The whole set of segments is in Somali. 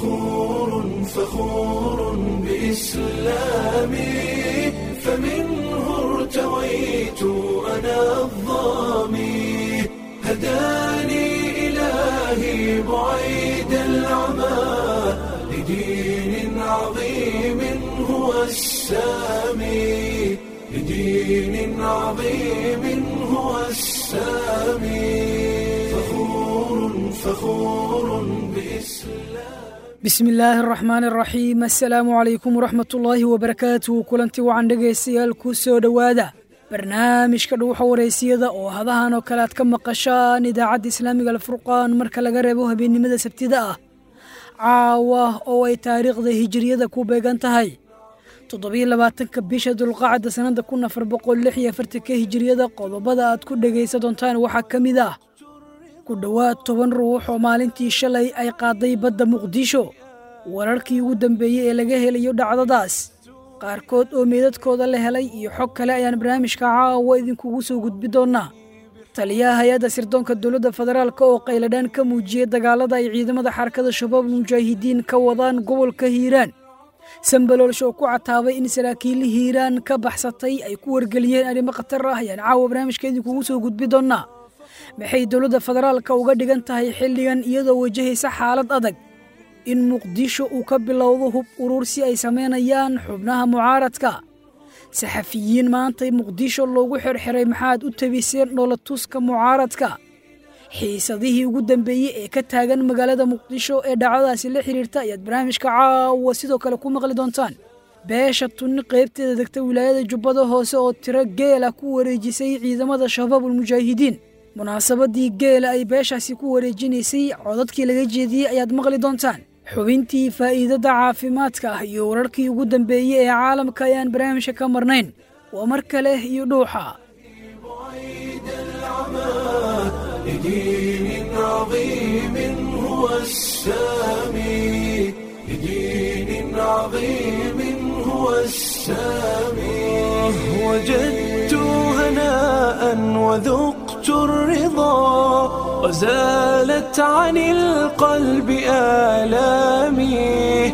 فخور فخور بإسلامي فمنه ارتويت أنا الظامي هداني إلهي بعيد العمى لدين عظيم هو السامي لدين عظيم هو السامي فخور فخور بإسلام bismi illaahi araxmaan araxiim assalaamu calaykum waraxmatullaahi wabarakaatuhu kulanti wacan dhegaystayaal ku soo dhowaada barnaamijka dhuuxa wareysiyada oo hadahan oo kale aad ka maqashaan idaacadda islaamiga alfurqaan marka laga reebo habeennimada sabtida ah caawa oo ay taariikhda hijiriyada ku beegan tahay toddobiyo labaatanka bisha dulqacda sannada kun afar boqol lix iyo afartanka hijiriyada qodobada aad ku dhegaysa doontaan waxaa ka mid ah ku dhowaad toban ruux oo maalintii shalay ay qaaday badda muqdisho wararkii ugu dambeeyey ee laga helayo dhacdadaas qaarkood oo meedadkooda la helay iyo xog kale ayaan barnaamijka caawa idinkugu soo gudbi doonnaa taliyaha hay-adda sirdoonka dowladda federaalk oo qayladhaan ka muujiyey dagaalada ay ciidamada xarakada shabaab mujaahidiin ka wadaan gobolka hiiraan sambaloolsho oo ku cataabay in saraakiili hiiraan ka baxsatay ay ku wargeliyeen arrimo khatar ah ayaan caawa barnaamijka idinkugu soo gudbi doonnaa maxay dowladda federaalka uga dhigan tahay xilligan iyadoo wajahaysa xaalad adag in muqdisho uu ka bilowdo hub urur si ay samaynayaan xubnaha mucaaradka saxafiyiin maantay muqdisho loogu xirxiray maxaad u tabiseen dhoolatuska mucaaradka xiisadihii ugu dambeeyey ee ka taagan magaalada muqdisho ee dhacdadaasi la xiriirta ayaad barnaamijka caawa sidoo kale ku maqli doontaan beesha tunni qaybteeda degta wilaayada jubbada hoose oo tiro geela ku wareejisay ciidamada shabaabul mujaahidiin munaasabadii geela ay beeshaasi ku wareejinaysay codadkii laga jeediyey ayaad maqli doontaan xubintii faa'iidada caafimaadka ah iyo wararkii ugu dambeeyey ee caalamka ayaan barnaamijka ka marnayn waa mar kale iyo dhuuxa بعيد العمى لدين عظيم هو السامي لدين عظيم هو السامي وجدت هناء وذقت الرضا وزالت عن القلب آلامي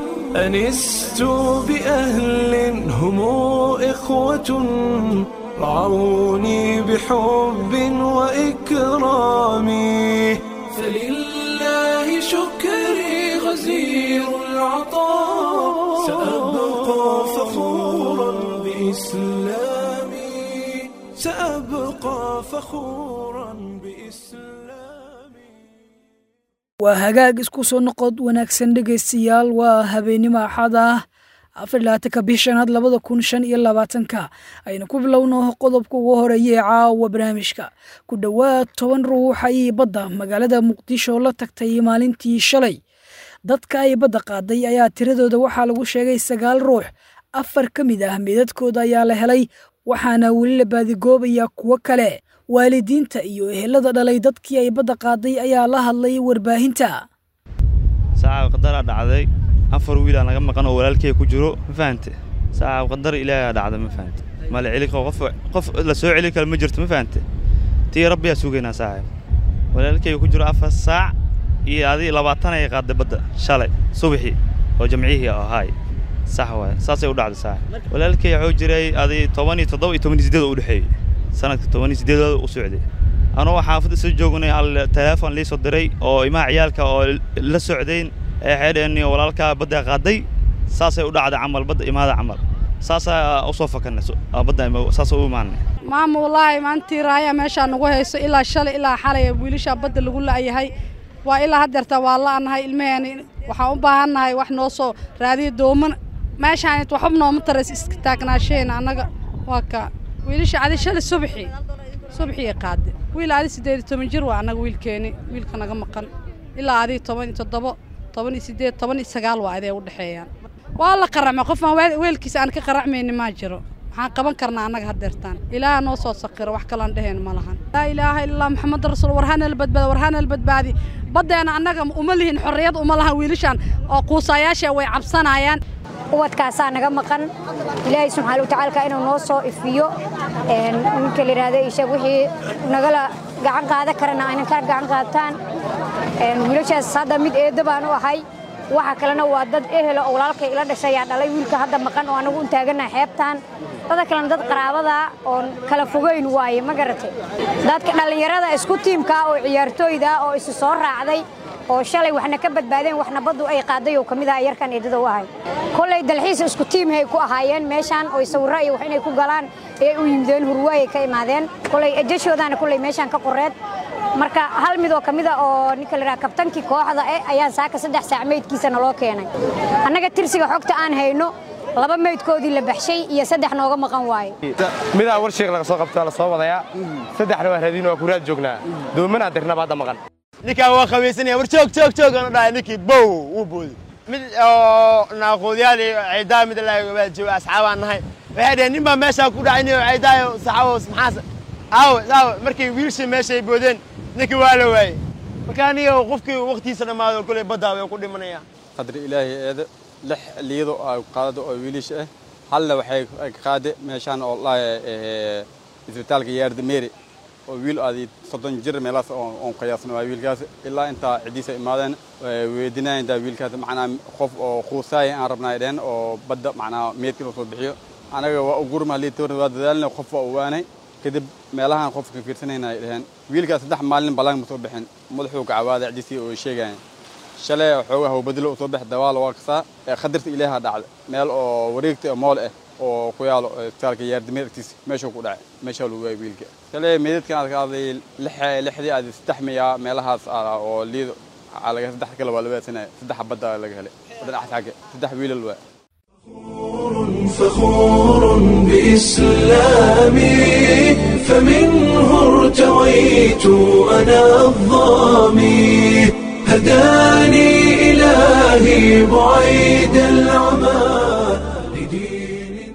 أنست بأهل هم إخوة رعوني بحب وإكرام فلله شكري غزير العطاء سأبقى فخورا بإسلامي سأبقى فخورا بإسلامي waa hagaag isku soo noqod wanaagsan dhegaystayaal waa habeennimo axad ah afar labaatanka bishanaad labada kun shan iyo labaatanka aynu ku bilowno qodobka ugu horeeya ee caawa barnaamijka ku dhowaad toban ruux ayay badda magaalada muqdisho la tagtay maalintii shalay dadka ay badda qaaday ayaa tiradooda waxaa lagu sheegay sagaal ruux afar ka mid ah meedadkooda ayaa la helay waxaana weli la baadigoobayaa kuwo kale waalidiinta iyo ehelada dhalay dadkii ay badda qaaday ayaa la hadlay warbaahinta saaca qadaraa dhacday afar wiilaan naga maqan oo walaalkey ku jiro ma fahante saaca qadar ilaahaa dhacda ma fahante mala celi karo qof qof la soo celi karo ma jirto ma fahante tii rabbiyaa sugaynaa saaca walaalkey ku jiro afar saac iyo adii labaatan ay qaaday badda shalay subaxii oo jamcihii ahaay sax waay saasay u dhacday saaca walaalkey wuxuu jiray adii toban iyo toddoba iyo toban iyo siddeed oo u dhexeeyey sanadka toban iyo siddeedooda u socday anuu xaafadda soo joognay hal teleefon lii soo diray oo imaha ciyaalka oo la socdayn ee xeedheeniyo walaalkaa badda qaaday saasay u dhacday camal badda imaada camal saasaa u soo fakanay badda saasa u imaanay maama wallaahi maantii raaya meeshaa nagu hayso ilaa shalay ilaa xalay wiilashaa badda lagu la'yahay waa ilaa haddeerta waa la'nahay ilmaheeni waxaan u baahannahay wax noo soo raadiya dooman meeshaan waxba nooma taras iska taagnaasheen annaga waa ka wiilasha adi shalay subaxii subaxii qaade wiil adi siddeed iyo toban jir waa annaga wiilkeeni wiilka naga maqan ilaa adi toban iyo toddobo toban iyo siddeed toban iyo sagaal waa adee u dhexeeyaan waa la qaracmay qofaan weelkiisa aan ka qaracmayni maa jiro maxaan qaban karnaa annaga haddeertaan ilaaha noo soo saqiro wax kaloan dheheen ma lahan laa ilaaha illallah maxamed rasuul warhanal badbaadi warhanal badbaadi baddeena annaga uma lihin xorriyad uma lahan wiilashaan oo quusaayaasha way cabsanayaan ubadkaasaa naga maqan ilaahay subxaana watacaalka inuu noo soo ifiyo ninka la yidhaahdo ishaeg wixii nagala gacan qaadan karana aynan ka gacan qaataan wiilashaas hadda mid eedda baan u ahay waxa kalena waa dad ehelo oo walaalkay ila dhashay yaa dhalay wiilka hadda maqan oo anagu un taaganaha xeebtaan dada kalena dad qaraabada oon kala fogeyn waaye ma garatay dadka dhallinyarada isku tiimka oo ciyaartooyda oo isu soo raacday oo shalay waxna ka badbaadeen waxna baddu ay qaaday oo ka mid aha yarkan eedada u ahay kolley dalxiis isku tiimhay ku ahaayeen meeshaan oo sawirro iyo wax inay ku galaan ayay u yimideen hurwaayay ka imaadeen kolley ejashoodaana kolley meeshaan ka qoreed marka hal mid oo ka mid a oo ninka la yidhaha kabtankii kooxda eh ayaan saaka saddex saac meydkiisa naloo keenay annaga tirsiga xogta aan hayno laba meydkoodii la baxshay iyo saddex nooga maqan waaye midaa warsheeg laga soo qabtaa la soo wadayaa saddexna waa raadiin waa kuraad joognaa doomanaa dirnaba hadda maqan ninkaan waa qabaysanaya war joog joog joog aan dhahay ninkii bow wuu booday mid oo naaqoodyaal iyo ciidaa mid la waa jooga asxaabaan nahay waxay dhaheen nin baa meeshaa ku dhacay nin ciidaayo saxaabo maxaas aawe aawe markay wiilshii meeshay boodeen ninkii waa la waayey marka aniga qofkii waqtiisa dhammaado kuley baddaa way ku dhimanayaan qadri ilaahay eeda lix liido ay qaadado oo wiilish ah halna waxay ka qaade meeshaan oo laaya isbitaalka yaarda meeri oo wiil aadi soddon jir meelaas oon qiyaasno waa wiilkaas ilaa intaa ciddiisa imaadeen weydinaya intaa wiilkaas macnaa qof oo quusaaya aan rabnaa dhehen oo badda macnaa meedkii loo soo bixiyo anaga waa ugurma liitoorna waa dadaalna qof waa ogaanay kadib meelahaan qofka fiirsanayna ay dheheen wiilkaas saddex maalin ballaan ma soo bixin madaxuu gacawaaday ciddiisii oo sheegaya shalay xoogaa hawbadilo soo bax dawaal waa kasaa ee khatarta ilaaha dhacda meel oo wareegta mool ah oo ku yaalo isbitaalka yaardameed agtiisa meeshuu ku dhacay meeshaa lagu waayay wiilka shalay meedadkan aad ka hadlay lixdii aad saddex miyaa meelahaas oo liido laga saddex kale waa la waadsanaya saddex badda laga helay dhinaca xagga saddex wiilal waa فخور بإسلامي فمنه ارتويت أنا الظامي هداني إلهي بعيد العمى لدين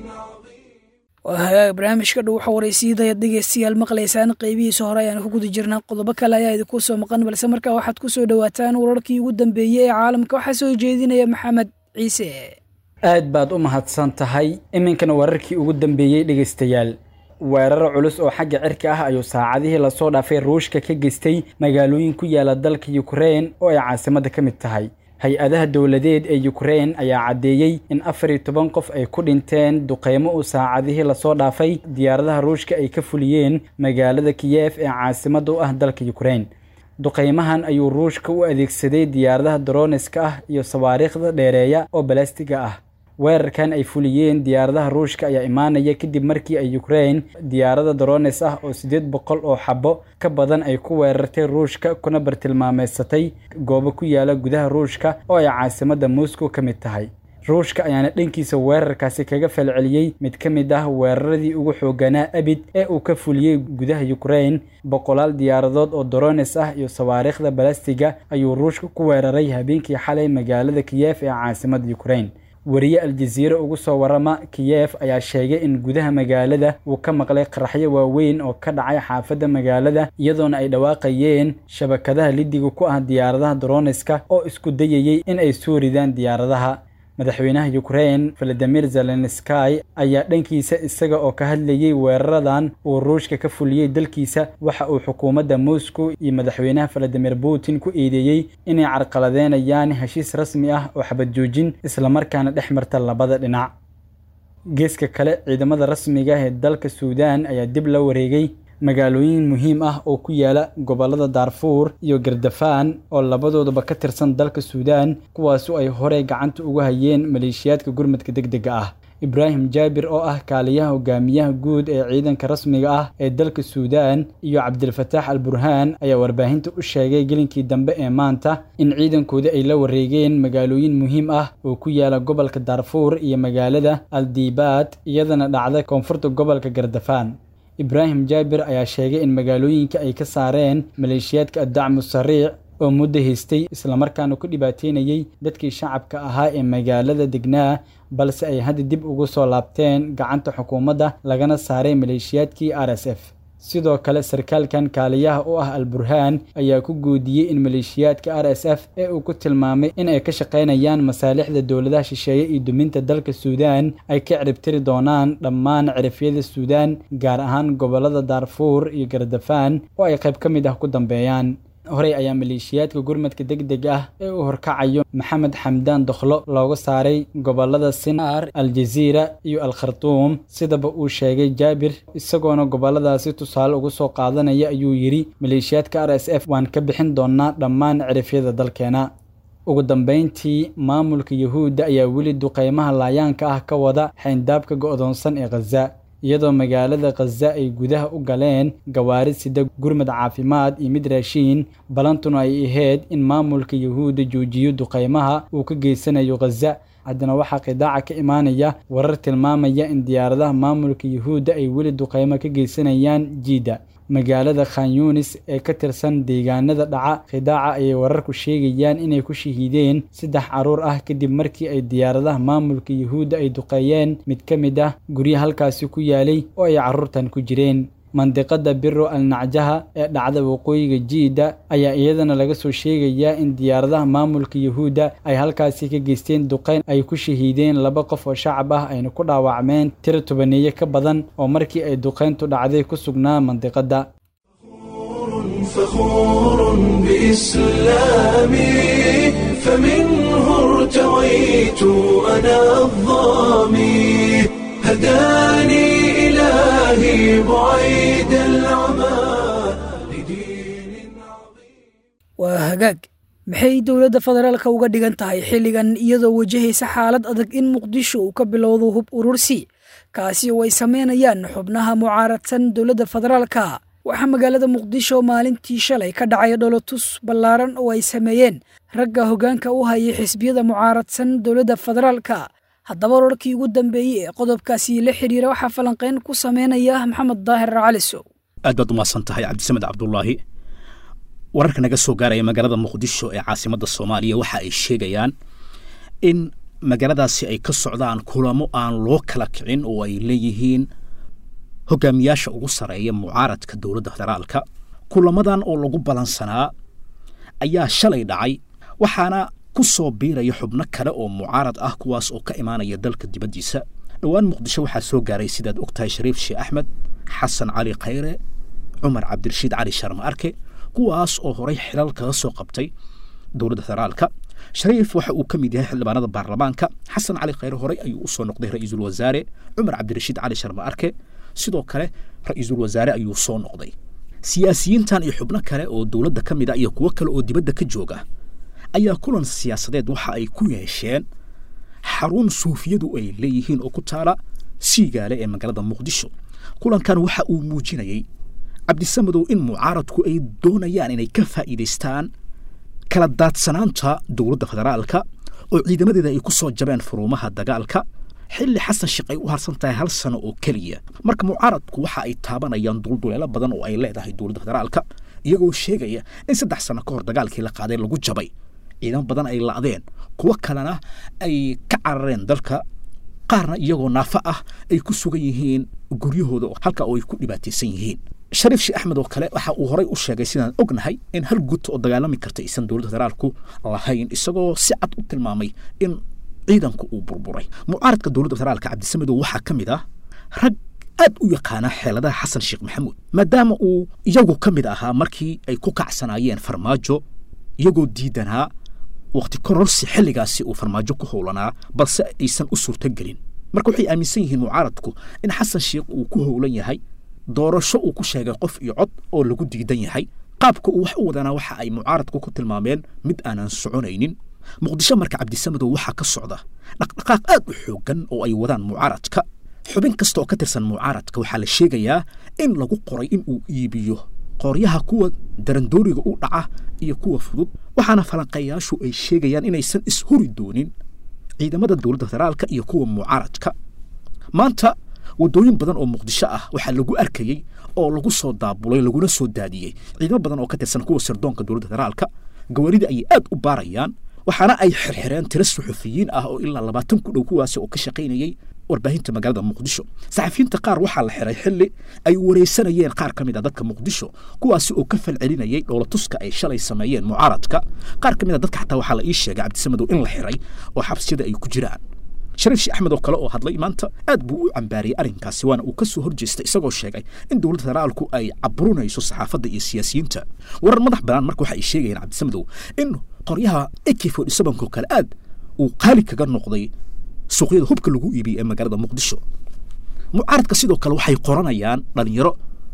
waa hagaag barnaamijka dhow waxa waraysiidaya dhegeystayaal maqlaysaan qeybihiisa hore ayaan ku guda jirnaa qodobo kale ayaa idinku soo maqan balse markaa waxaad ku soo dhowaataan wararkii ugu dambeeyey ee caalamka waxaa soo jeedinaya maxamed ciise aad baad u mahadsan tahay iminkana wararkii ugu dambeeyey dhegaystayaal weerar culus oo xagga cirka ah ayuu saacadihii lasoo dhaafay ruushka ka geystay magaalooyin ku yaala dalka yukrain oo ay caasimadda ka mid tahay hay-adaha dowladeed ee yukrain ayaa caddeeyey in afar iyo toban qof ay ku dhinteen duqeymo uu saacadihii lasoo dhaafay diyaaradaha ruushka ay ka fuliyeen magaalada kiyef ee caasimadda u ah dalka yukrain duqeymahan ayuu ruushka u adeegsaday diyaaradaha daroniska ah iyo sawaariikhda dheereeya oo balastiga ah weerarkan ay fuliyeen diyaaradaha ruushka ayaa imaanaya kadib markii ay yukrain diyaarada darones ah oo siddeed boqol oo xabo ka badan ay ku weerartay ruushka kuna bartilmaameysatay goobo ku yaala gudaha ruushka oo ay caasimadda moscow ka mid tahay ruushka ayaana dhankiisa weerarkaasi kaga falceliyey mid ka mid ah weeraradii ugu xooganaa abid ee uu ka fuliyey gudaha yukrain boqolaal diyaaradood oo dorones ah iyo sawaariikhda balastiga ayuu ruushka ku weeraray habeenkii xalay magaalada kiyef ee caasimadda yukrain wariye aljaziire ugu soo warama kiyef ayaa sheegay in gudaha magaalada uu ka maqlay qaraxyo waaweyn oo ka dhacay xaafadda magaalada iyadoona ay dhawaaqayeen shabakadaha lidiga ku ah diyaaradaha doroneska oo isku dayayey in ay soo ridaan diyaaradaha madaxweynaha yukrain valadimir zelenskay ayaa dhankiisa isaga oo ka hadlayey weeraradan uu ruushka ka fuliyey dalkiisa waxa uu xukuumadda moscow iyo madaxweynaha valadimir putin ku eedeeyey inay carqaladeynayaan heshiis rasmi ah oo xabad joojin islamarkaana dhex marta labada dhinac geeska kale ciidamada rasmiga ee dalka suudaan ayaa dib la wareegay magaalooyin muhiim ah oo ku yaala gobollada daarfuur iyo gardafaan oo labadooduba ka tirsan dalka suudaan kuwaasu ay horey gacanta ugu hayeen maleeshiyaadka gurmadka deg dega ah ibraahim jaabir oo ah kaaliyaha hogaamiyaha guud ee ciidanka rasmiga ah ee dalka suudaan iyo cabdilfataax al burhaan ayaa warbaahinta u sheegay gelinkii dambe ee maanta in ciidankooda ay la wareegeen magaalooyin muhiim ah oo ku yaala gobolka daarfuur iyo magaalada aldibaad iyadana dhacda koonfurta gobolka gardafaan ibraahim jaabir ayaa sheegay in magaalooyinka ay ka saareen maleeshiyaadka addacmu sariic oo muddo haystay islamarkaana ku dhibaateynayey dadkii shacabka ahaa ee magaalada degnaa balse ay hadda dib ugu soo laabteen gacanta xukuumadda lagana saaray maleeshiyaadkii r s f sidoo kale sarkaalkan kaaliyaha u ah al burhaan ayaa ku guudiyey in maleeshiyaadka r s f ee uu ku tilmaamay in ay ka shaqaynayaan masaalixda dowladaha shisheeye iyo duminta dalka suudaan ay ka ciribtiri doonaan dhammaan cirifyada suudaan gaar ahaan gobollada daarfuur iyo gardafaan oo ay qayb ka mid ah ku dambeeyaan horey ayaa maleeshiyaadka gurmadka deg deg ah ee u horkacayo maxamed xamdaan dokhlo looga saaray gobolada sinaar aljaziira iyo al khartuum sidaba uu sheegay jaabir isagoona goboladaasi tusaale uga soo qaadanaya ayuu yidhi maleeshiyaadka r s f waan ka bixin doonaa dhammaan cirifyada dalkeena ugu dambeyntii maamulka yuhuudda ayaa weli duqeymaha laayaanka ah ka wada xayndaabka go'doonsan ee khaza iyadoo magaalada khaza ay gudaha u galeen gawaari sida gurmad caafimaad iyo mid raashiin balantuna ay ahayd in maamulka yuhuudda joojiyo duqeymaha uu ka geysanayo khaza haddana waxaa qidaaca ka imaanaya warar tilmaamaya in diyaaradaha maamulka yuhuudda ay weli duqeymo ka geysanayaan jiidda magaalada khan yunis ee ka tirsan deegaanada dhaca khidaaca ayay wararku sheegayaan inay ku shahiideen saddex caruur ah kadib markii ay diyaaradaha maamulka yuhuudda ay duqeeyeen mid ka mid ah guryo halkaasi ku yaalay oo ay carruurtan ku jireen mandiqada biro al nacjaha ee dhacda waqooyiga jiidda ayaa iyadana laga soo sheegayaa in diyaaradaha maamulka yuhuudda ay halkaasi ka geysteen duqeyn ay ku shahiideen laba qof oo shacab ah ayna ku dhaawacmeen tiro tobaneeye ka badan oo markii ay duqeyntu dhacday ku sugnaa mandiqada فخور بإسلامي فمنه ارتويت أنا الظامي هداني إلهي بعيد العمى waa hagaag maxay dowladda federaalka uga dhigan tahay xilligan iyadoo wajahaysa xaalad adag in muqdisho uu ka bilowdo hub urursi kaasi oo ay sameynayaan xubnaha mucaaradsan dowladda federaalka waxaa magaalada muqdisho maalintii shalay ka dhacay dholotus ballaaran oo ay sameeyeen ragga hoggaanka u hayay xisbiyada mucaaradsan dowladda federaalka haddaba wararkii ugu dambeeyey ee qodobkaasi la xiriira waxaa falanqeyn ku sameynaya maxamed daahir calisow aad baad umahadsan tahay cabdisamed cabdulaahi wararka naga soo gaaraya magaalada muqdisho ee caasimadda soomaaliya waxa ay sheegayaan in magaaladaasi ay ka socdaan kulamo aan loo kala kicin oo ay leeyihiin hogaamiyaasha ugu sareeya mucaaradka dowladda federaalka kulamadan oo lagu balansanaa ayaa shalay dhacay waxaana ku soo biiraya xubno kale oo mucaarad ah kuwaas oo ka imaanaya dalka dibaddiisa dhowaan muqdisho waxaa soo gaaray sidaad og tahay shariif sheekh axmed xasan cali khayre cumar cabdirashiid cali sharma arke kuwaas oo horay xilal kaga soo qabtay dowladda federaalka shariif waxa uu ka mid yahay xildhibaanada baarlamaanka xasan cali khayre horey ayuu u soo noqday ra'iisul wasaare cumar cabdirashiid cali sharma arke sidoo kale ra'iisul wasaare ayuu soo noqday siyaasiyiintan iyo xubno kale oo dowladda ka mid a iyo kuwo kale oo dibadda ka jooga ayaa kulan siyaasadeed waxa ay ku yeesheen xarun suufiyadu ay leeyihiin oo ku taala siigaale ee magaalada muqdisho kulankan waxa uu muujinayey cabdisamadow in mucaaradku ay doonayaan inay ka faa'iidaystaan kala daadsanaanta dowladda federaalka oo ciidamadeeda ay ku soo jabeen furuumaha dagaalka xilli xasan sheekh ay u harsan tahay hal sano oo keliya marka mucaaradku waxa ay taabanayaan dulduleelo badan oo ay leedahay dowladda federaalka iyagoo sheegaya in saddex sano ka hor dagaalkii la qaaday lagu jabay ciidamo badan ay la'deen kuwo kalena ay ka carareen dalka qaarna iyagoo naafo ah ay ku sugan yihiin guryahooda halka oo ay ku dhibaataysan yihiin shariif sheekh axmed oo kale waxa uu horay u sheegay sidaan ognahay in hal guud oo dagaalami karta aysan dowladda federaalku lahayn isagoo si cad u tilmaamay in ciidanku uu burburay mucaaradka dowladda federaalka cabdisamadow waxaa ka mid ah rag aad u yaqaana xeeladaha xasan sheekh maxamuud maadaama uu iyagu ka mid ahaa markii ay ku kacsanaayeen farmaajo iyagoo diidanaa wakhti kororsi xilligaasi uu farmaajo ku howlanaa balse aysan u suurtogelin marka waxay aaminsan yihiin mucaaradku in xasan sheekh uu ku howlan yahay doorasho uu ku sheegay qof iyo cod oo lagu diidan yahay qaabka uu wax u wadanaa waxa ay mucaaradku ku tilmaameen mid aanan soconaynin muqdisho marka cabdisamadow waxaa ka socda dhaqdhaqaaq aad u xooggan oo ay wadaan mucaaradka xubin kasta oo ka tirsan mucaaradka waxaa la sheegayaa in lagu qoray in uu iibiyo qooryaha kuwa darandooriga u dhaca iyo kuwa fudud waxaana falanqeeyaashu ay sheegayaan inaysan ishuri doonin ciidamada dowladda federaalka iyo kuwa mucaaradka maanta waddooyin badan oo muqdisho ah waxaa lagu arkayey oo lagu soo daabulay laguna soo daadiyey ciidamo badan oo ka tirsan kuwa sirdoonka dowladda federaalka gawaarida ayay aad u baarayaan waxaana ay xirxireen tiro suxufiyiin ah oo ilaa labaatan ku dhow kuwaasi oo ka shaqaynayey warbaahinta magaalada muqdisho saxafiyiinta qaar waxaa la xiray xilli ay waraysanayeen qaar ka mid a dadka muqdisho kuwaasi oo ka falcelinayay dhoolatuska ay shalay sameeyeen mucaaradka qaar ka mid a dadka xataa waxaa la ii sheegay cabdisamadow in la xiray oo xabsiyada ay ku jiraan shariif sheekh axmed oo kale oo hadlay maanta aad buu u cambaariyey arrinkaasi waana uu ka soo horjeestay isagoo sheegay in dowladda federaalku ay caburinayso saxaafadda iyo siyaasiyiinta warar madax bannaan marka waxa ay sheegayeen cabdisamadow in qoryaha ak forty sevenko kale aad uu qaali kaga noqday suuqyada hubka lagu iibiyey ee magaalada muqdisho mucaaradka sidoo kale waxay qoranayaan dhalinyaro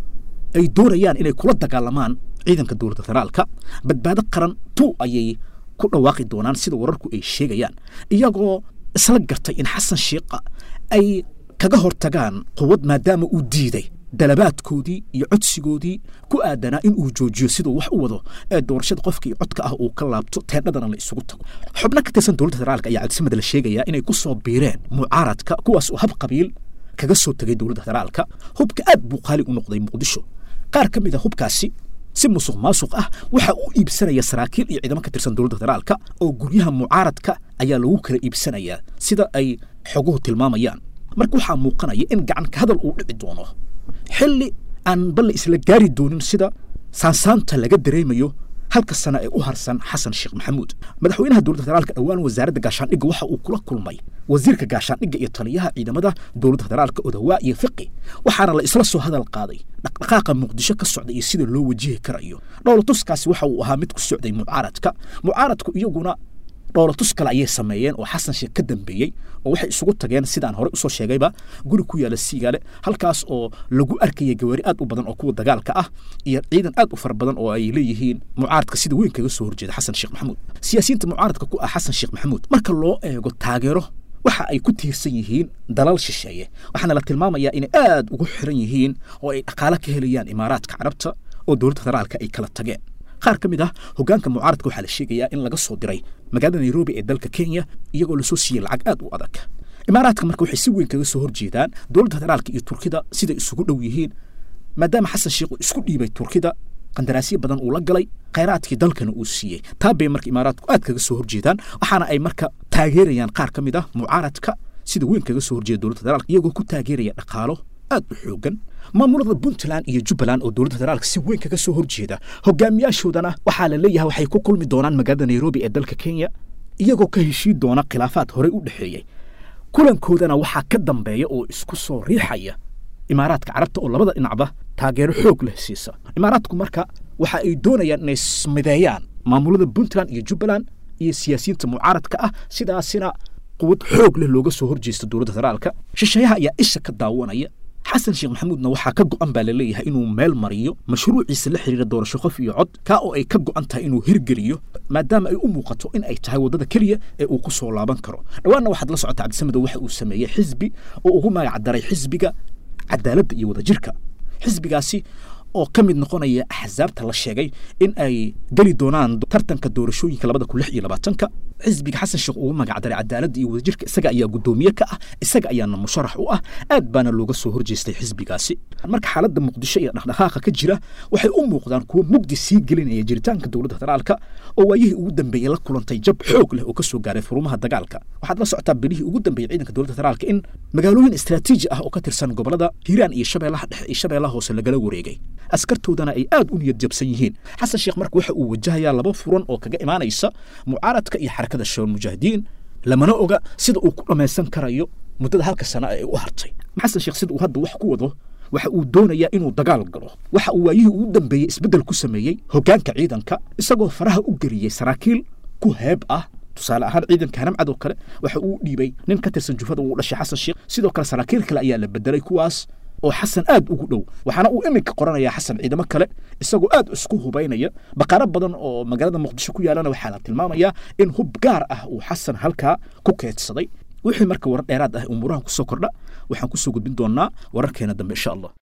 ay doonayaan inay kula dagaalamaan ciidanka dowladda federaalka badbaado qaran tu ayay ku dhawaaqi doonaan sida wararku ay sheegayaan iyagoo isla gartay in xasan sheikha ay kaga hortagaan quwad maadaama uu diiday dalabaadkoodii iyo codsigoodii ku aadanaa in uu joojiyo siduu wax u wado ee doorashada qofkii codka ah uu ka laabto teedhadana la isugu tago xubno ka tirsan dowladda federaalka ayaa cabdisamada la sheegayaa inay ku soo biireen mucaaradka kuwaas oo hab qabiil kaga soo tegay dowladda federaalka hubka aad buu qaali u noqday muqdisho qaar ka mid a hubkaasi si musuq maasuq ah waxa uu iibsanaya saraakiil iyo ciidamo ka tirsan dowladda federaalka oo guryaha mucaaradka ayaa lagu kala iibsanayaa sida ay xoguhu tilmaamayaan marka waxaa muuqanaya in gacan ka hadal uu dhici doono xilli aan balle isla gaari doonin sida saansaanta laga dareemayo halka sana ee u harsan xasan sheekh maxamuud madaxweynaha dowladda federaalka dhowaan wasaaradda gaashaandhigga waxa uu kula kulmay wasiirka gaashaandhigga iyo taliyaha ciidamada dowladda federaalka odawaa iyo fiqi waxaana la isla soo hadal qaaday dhaqdhaqaaqa muqdisho ka socda iyo sida loo wajihi karayo dhowlatuskaasi waxa uu ahaa mid ku socday mucaaradka mucaaradku iyaguna dhowlatus kale ayay sameeyeen oo xasan sheekh ka dambeeyey oo waxay isugu tageen sidaan horey usoo sheegayba guri ku yaala siigaale halkaas oo lagu arkaya gawaari aad u badan oo kuwa dagaalka ah iyo ciidan aad u fara badan oo ay leeyihiin mucaaradka sida weyn kaga soo horjeeda xasan sheekh maxamuud siyaasiyiinta mucaaradka ku ah xasan sheekh maxamuud marka loo eego taageero waxa ay ku tiirsan yihiin dalal shisheeye waxaana la tilmaamayaa inay aad ugu xiran yihiin oo ay dhaqaale ka helayaan imaaraadka carabta oo dowladda federaalka ay kala tageen qaar ka mid ah hoggaanka mucaaradka waxaa la sheegayaa in laga soo diray magaalada nairobi ee dalka kenya iyagoo lasoo siiyey lacag aad u adag imaaraadka marka waxay si weyn kaga soo horjeedaan dowladda federaalka iyo turkida siday isugu dhow yihiin maadaama xasan sheekh uu isku dhiibay turkida qandaraasyo badan uu la galay khayraadkii dalkana uu siiyey taa bay marka imaaraadku aad kaga soo horjeedaan waxaana ay marka taageerayaan qaar ka mid ah mucaaradka sida weyn kaga soo horjeeda dowladda federaalka iyagoo ku taageeraya dhaqaalo aad u xoogan maamulada puntland iyo jubbaland oo dowladda federaalka si weyn kaga soo horjeeda hogaamiyaashoodana waxaa la leeyahay waxay ku kulmi doonaan magaalada nairobi ee dalka kenya iyagoo ka heshiin doona khilaafaad horey u dhexeeyey kulankoodana waxaa ka dambeeya oo isku soo riixaya imaaraadka carabta oo labada dhinacba taageero xoog leh siisa imaaraadku marka waxa ay doonayaan inay smideeyaan maamulada puntland iyo jubbaland iyo siyaasiyiinta mucaaradka ah sidaasina quwad xoog leh looga soo horjeesta dowladda federaalka shisheeyaha ayaa isha ka daawanaya xasan sheekh maxamuudna waxaa ka go'an baa la leeyahay inuu meel mariyo mashruuciisa la xiriira doorasho qof iyo cod kaa oo ay ka go'an tahay inuu hirgeliyo maadaama ay u muuqato in ay tahay waddada keliya ee uu ku soo laaban karo dhowaanna waxaad la socota cabdisamedow waxa uu sameeyey xisbi oo ugu magac daray xisbiga cadaaladda iyo wadajirka xisbigaasi oo ka mid noqonaya axsaabta la sheegay in ay geli doonaan tartanka doorashooyinka labada kun lix iyo labaatanka xisbiga xasan sheekh ugu magacdaray cadaaladda iyo wadajirka isaga ayaa guddoomiye ka ah isaga ayaana musharax u ah aad baana looga soo horjeestay xisbigaasi marka xaaladda muqdisho iyo dhaqdhaqaaqa ka jira waxay u muuqdaan kuwo mugdi sii gelinaya jiritaanka dowladda federaalka oo waayihii ugu dambeeyey la kulantay jab xoog leh oo ka soo gaaray furumaha dagaalka waxaad la socotaa bilihii ugu dambeeyey ciidanka dowladda federaalka in magaalooyin istaraatiiji ah oo ka tirsan gobolada hiiraan iyo shabeellaha dhexe iyo shabeellaha hoose lagala wareegay askartoodana ay aad u niyad jabsan yihiin xasan sheekh marka waxa uu wajahayaa laba furan oo kaga imaanaysa mucaaradka iyo xarakada shabaab mujaahidiin lamana oga sida uu ku dhammaysan karayo muddada halka sana ee u hartay xasan sheekh sida uu hadda wax ku wado waxa uu doonayaa inuu dagaal galo waxa uu waayihii ugu dambeeyey isbeddel ku sameeyey hoggaanka ciidanka isagoo faraha u geliyey saraakiil ku heeb ah tusaale ahaan ciidanka hanamcad oo kale waxa uu dhiibay nin ka tirsan jufada uu dhashay xasan sheekh sidoo kale saraakiil kale ayaa la bedelay kuwaas oo xasan aad ugu dhow waxaana uu iminka qoranayaa xasan ciidamo kale isagoo aad isku hubaynaya baqaaro badan oo magaalada muqdisho ku yaalana waxaa la tilmaamayaa in hub gaar ah uu xasan halkaa ku keedsaday wixii marka warar dheeraad ah umuurahan kusoo kordha waxaan kusoo gudbin doonaa wararkeena dambe insha allah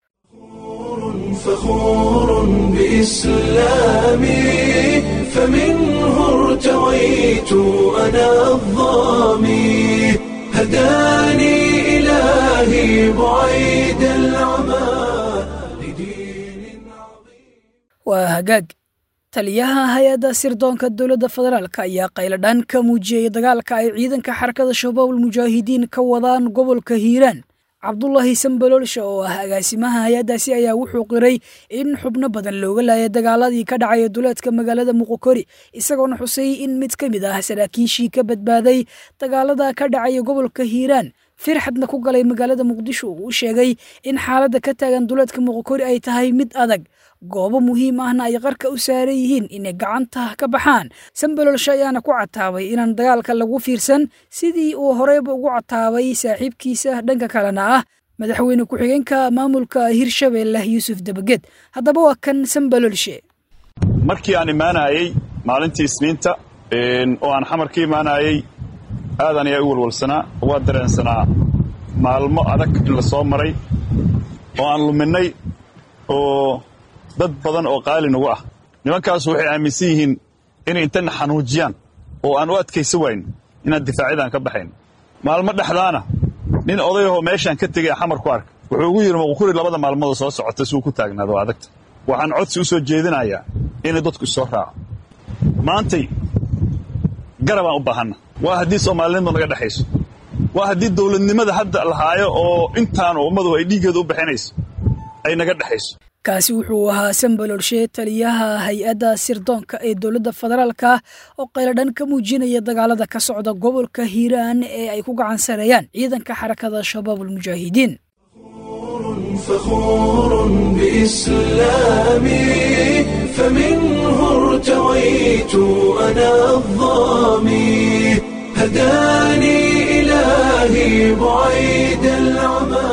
فخور بإسلامي فمنه ارتويت أنا الظامي هداني إلهي بعيد العمى waa hagaag taliyaha hay-adda sirdoonka dowladda federaalk ayaa qayladhaan ka muujiyey dagaalka ay ciidanka xarakada shabaabul mujaahidiin ka wadaan gobolka hiiraan cabdulaahi sambaloolsha oo ah agaasimaha hay-addaasi ayaa wuxuu qiray in xubno badan looga laayay dagaaladii ka dhacaya duleedka magaalada muqokori isagoona xusay in mid ka mid ah saraakiishii ka badbaaday dagaalada ka dhacaya gobolka hiiraan firxadna ku galay magaalada muqdisho uu sheegay in xaaladda ka taagan duleedka muqokori ay tahay mid adag goobo muhiim ahna ay qarka u saaran yihiin inay gacanta ka baxaan sambalolsha ayaana ku cataabay inaan dagaalka lagu fiirsan sidii uu horeyba ugu cataabay saaxiibkiisa dhanka kalena ah madaxweyne ku-xigeenka maamulka hirshabeelle yuusuf debaged haddaba waa kan sambalolshe markii aan imaanayey maalintii isniinta oo aan xamar ka imaanayey aadan ayaa u walwalsanaa waa dareensanaa maalmo adag in la soo maray oo aan luminnay oo dad badan oo qaali nagu ah nimankaasu waxay aaminsan yihiin inay intana xanuujiyaan oo aan u adkaysan wayn inaan difaacyadaan ka baxayn maalmo dhexdaana nin odayahoo meeshaan ka tegay xamar ku arka wuxuu ugu yidhi muqukuri labada maalmoodoo soo socota si uu ku taagnaado oo adagta waxaan codsi u soo jeedinayaa inay dadku isoo raaco maantay garabaan u baahanna waa haddii soomaalinimadu naga dhexayso waa haddii dawladnimada hadda lahaayo oo intaanu ummadu ay dhiiggeeda u bixinayso ay naga dhexayso kaasi wuxuu ahaa sambalolshe taliyaha hay-adda sirdoonka ee dowladda federaalka oo qayladhan ka muujinaya dagaalada ka socda gobolka hiiraan ee ay ku gacan sareeyaan ciidanka xarakada shabaab ulmujaahidiin فخور بإسلامي فمنه ارتويت أنا الظامي هداني إلهي بعيد العمى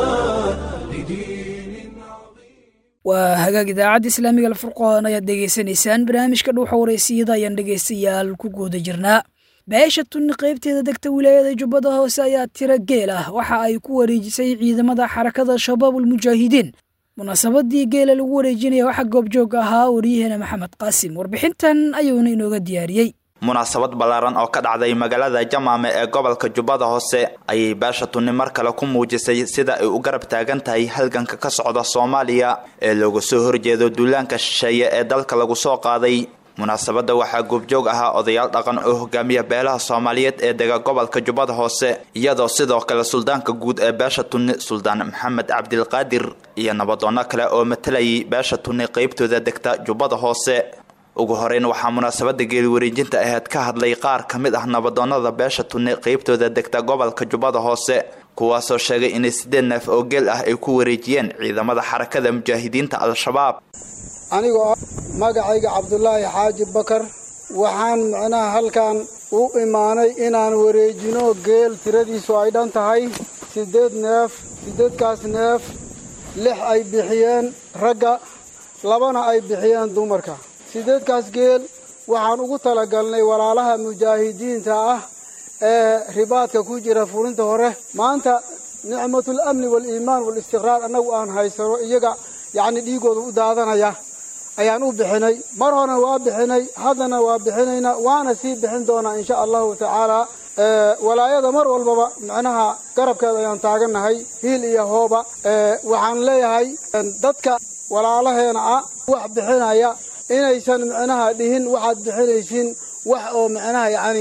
waa hagaag idaacadda islaamiga alfurqoon ayaad dhegaysanaysaan barnaamijka dhuuxa wareysiyada ayaan dhegaystayaal ku guuda jirnaa beesha tunni qaybteeda degta wilaayada jubbada hoose ayaa tiro geel ah waxa ay ku wareejisay ciidamada xarakada shabaabulmujaahidiin munaasabadii geela lagu wareejinaya waxaa goobjoog ahaa waryaheena maxamed qaasim warbixintan ayuuna inooga diyaariyey munaasabad ballaaran oo ka dhacday magaalada jamaame ee gobolka jubbada hoose ayay beesha tunni mar kale ku muujisay sida ay u garab taagan tahay halganka ka socda soomaaliya ee looga soo horjeedo duulaanka shisheeye ee dalka lagu soo qaaday munaasabadda waxaa goobjoog ahaa odayaal dhaqan oo hogaamiya beelaha soomaaliyeed ee dega gobolka jubbada hoose iyadoo sidoo kale suldaanka guud ee beesha tunni suldaan maxamed cabdilqaadir iyo nabadoonno kale oo matalayay beesha tunni qaybtooda degta jubbada hoose ugu horeyn waxaa munaasabada geeli wareejinta aheyd ka hadlay qaar ka mid ah nabadoonnada beesha tunni qaybtooda degta gobolka jubbada hoose kuwaasoo sheegay inay sideed neef oo geel ah ay ku wareejiyeen ciidamada xarakada mujaahidiinta al-shabaab anigoo ah magacayga cabdulaahi xaaji bakar waxaan micnaha halkan u imaanay inaan wareejino geel tiradiisu ay dhan tahay siddeed neef siddeedkaas neef lix ay bixiyeen ragga labana ay bixiyeen dumarka siddeedkaas geel waxaan ugu talagalnay walaalaha mujaahidiinta ah ee ribaadka ku jira fulinta hore maanta nicmatul amni waaliimaan waalistiqraar annagu aan haysano iyaga yacni dhiigooda u daadanaya ayaan u bixinay mar horena waa bixinay haddana waa bixinaynaa waana sii bixin doonaa insha allahu tacaala walaayada mar walbaba micnaha garabkeeda ayaan taagannahay hiil iyo hooba waxaan leeyahay dadka walaalaheena ah wax bixinaya inaysan micnaha dhihin waxaad bixinaysiin wax oo micnaha yacni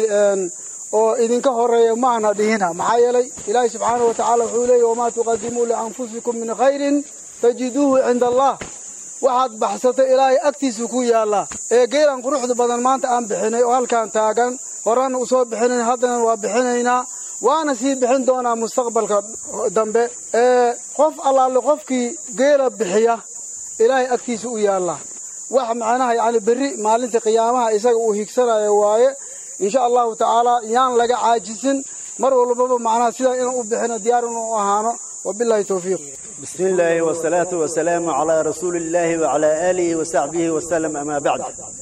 oo idinka horeeya maana dhihina maxaa yeelay ilaahi subxaanahu watacaala wuxuu leeyahy wamaa tuqadimuu lianfusikum min khayrin tajiduuhu cinda allah waxaad baxsatay ilaahay agtiisu ku yaallaa ee geelan quruxda badan maanta aan bixinay oo halkaan taagan horena usoo bixinayn haddana waa bixinaynaa waana sii bixin doonaa mustaqbalka dambe ee qof allaalle qofkii geela bixiya ilaahay agtiisa u yaallaa wax macnaha yacni berri maalinta qiyaamaha isaga uu higsanayo waaye insha allahu tacaala yaan laga caajisin mar walbaba macnaha sidaa inaan u bixino diyaar inuu ahaano wabillahi towfiiq بسم الله والصلاة والسلام على رسول الله وعلى آله وصحبه وسلم أما بعد